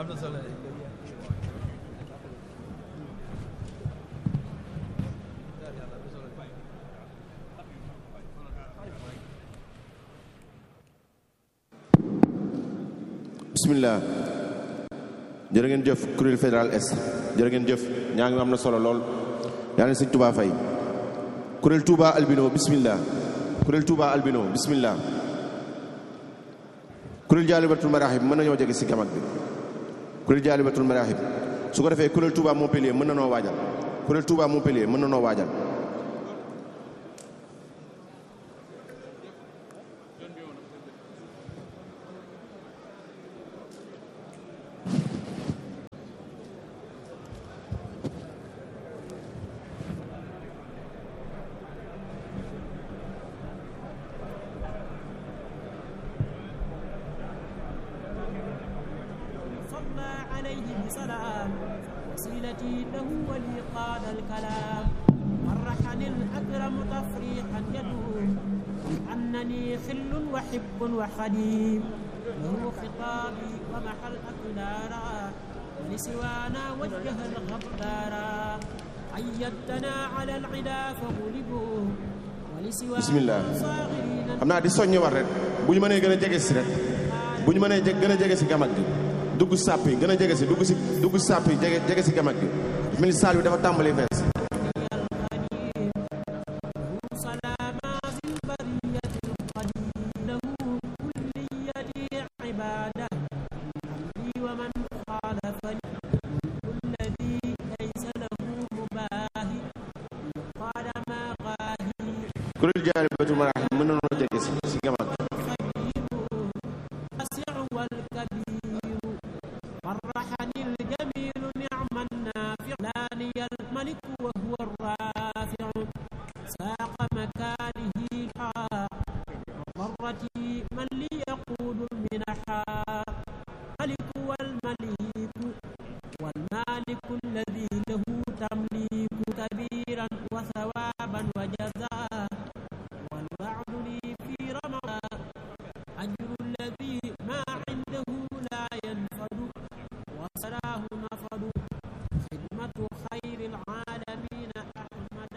bismillah jërë ngeen jëf kuréel fédéral est jërë ngeen jëf ñaa ngi am na solo lool yàlla na sëñ Touba fay kuréel Touba albino bismillah kuréel Touba albino bismillah kuréel jaalibatul maraaxib mën nañoo jege si gamak bi kuréel jaalibatul maraaxib su ko defee kuréel Touba Montpellier mën na noo waajal kuréel Touba Montpellier mën na noo waajal صلى عليه بسلام وسيلتي له ولي قاد الكلام فرحني الأكرم تفريحا يدوم أنني خل وحب وخديم له خطابي ومحى الأكدارا ولسوانا وجه الغبارا أيدتنا على العدا فغلبوا ولسوانا bismillah صاغرين xam naa di soññi war rek bu ñu mënee gën a jege si rek bu ñu mënee gën a jege si gamak gi dugg sàpp yi gën a jege si dugg si dugg sàpp yi jege jege si gamak gi mel ni saal bi dafa tàmbali fees سلام ذي البرية القديم له كليتي عبادة لي ومن خالفني كل ذي ليس له مباهي قال ما غاهي kuréel jaalibatul maraaxib mën na